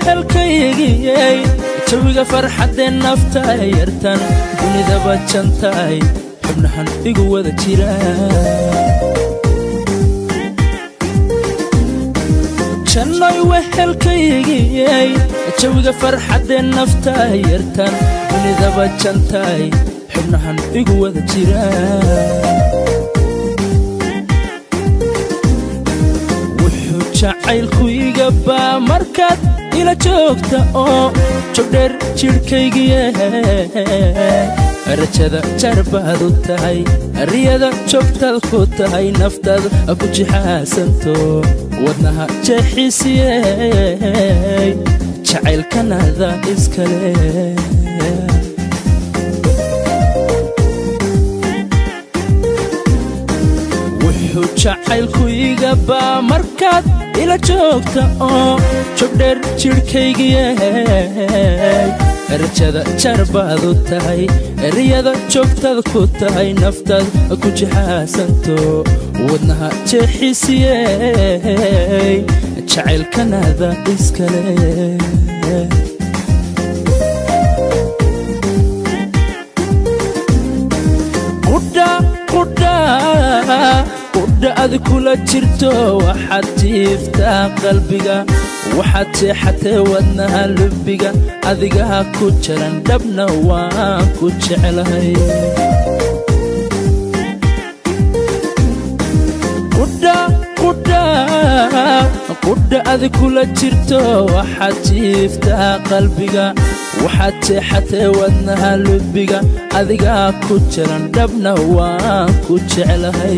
wehelkaygiyey jawiga farxaddee nafta yartan dunidaba jantaay xubnahan igu wada jira jannoy wehelkaygiyey jawiga farxaddee nafta yartan dunidaba jantaay xubnahan igu wada jira wuxuu jacaylku iga baa markaad ila joogta oo jogdheer jidhkaygiye rajada jarbaad u tahay riyada joogtaad ku tahay naftaad ku jixaasanto wadnaha jeexisiyey jacaylkanada iskale wuxuu jacaylku iga baa markaad ila joogta oo jogdheer jidhkaygiye rajada jarbaad u tahay riyada joogtaad ku tahay naftaad ku jixaasanto wadnaha jeexisiyey jacaylkanada iskale qudha ad kula jirto waxaad tiiftaa qalbiga waxaad jeexatee wadnaha lubbiga adigaa ku jaran dhabna waan ku jeclahay qudha ad kula jirto waxaad jiiftaa qalbiga waxaad jeexatee wadnaha lubbiga adigaa ku jaran dhabna waan ku jeclahay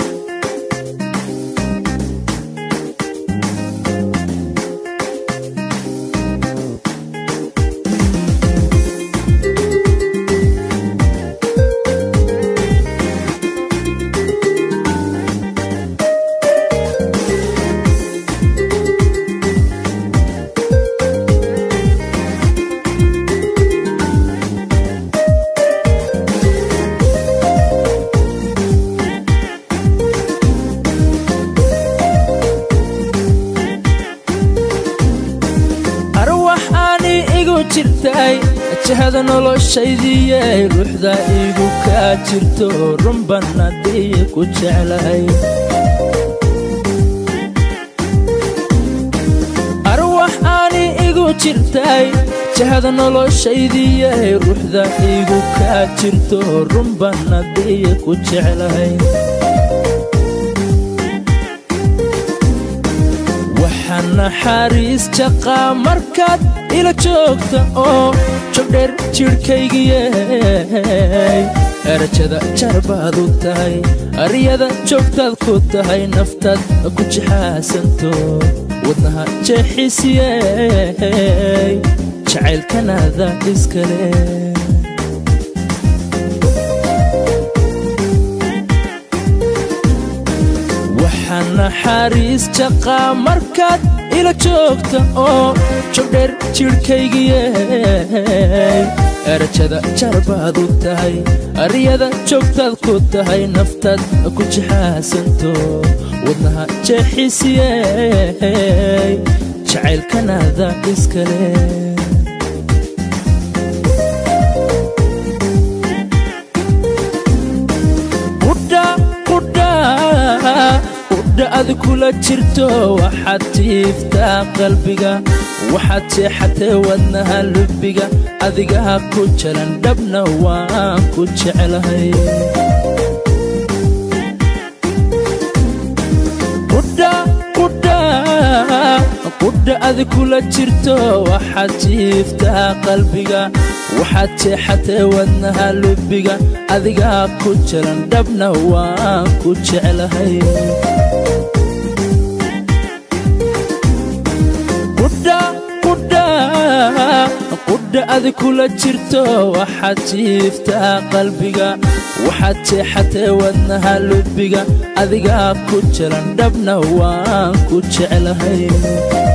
jahada noloshaydiiye ruuxda igu kaa jirto runbanadii ku jeclahay arwax aani igu jirtay jahada noloshaydiiye ruuxda igu kaa jirto runbanadii ku jeclahay waxaan naxariis jaqaa markaad ila joogta oo jogdheer jidhkaygiye rajada jarbaad u tahay riyada joogtaad ku tahay naftaad ku jixaasanto wadnaha jeexisiyey jacaylkanada iskale waxaan naxariis jaqaa markaad ila joogta oo jogdheer jidhkaygiye rajada jarbaad u tahay riyada joogtaad ku tahay naftaad ku jixaasanto wadnaha jeexisiyey jacaylkanada iskale qudha ad kula jirto waxaad tiiftaa qalbiga waxaad jeexatee wadnaha lubbiga adigaa ku jaran dhabna waan ku jeclahay qudha ad kula jirto waxaad jiiftaa qalbiga waxaad jeexatee wadnaha lubbiga adigaa ku jaran dhabna waan ku jeclahay qudha ad kula jirto waxaad jiiftaa qalbiga waxaad jeexatee wadnaha lubbiga adigaa ku jaran dhabna waan ku jeclahay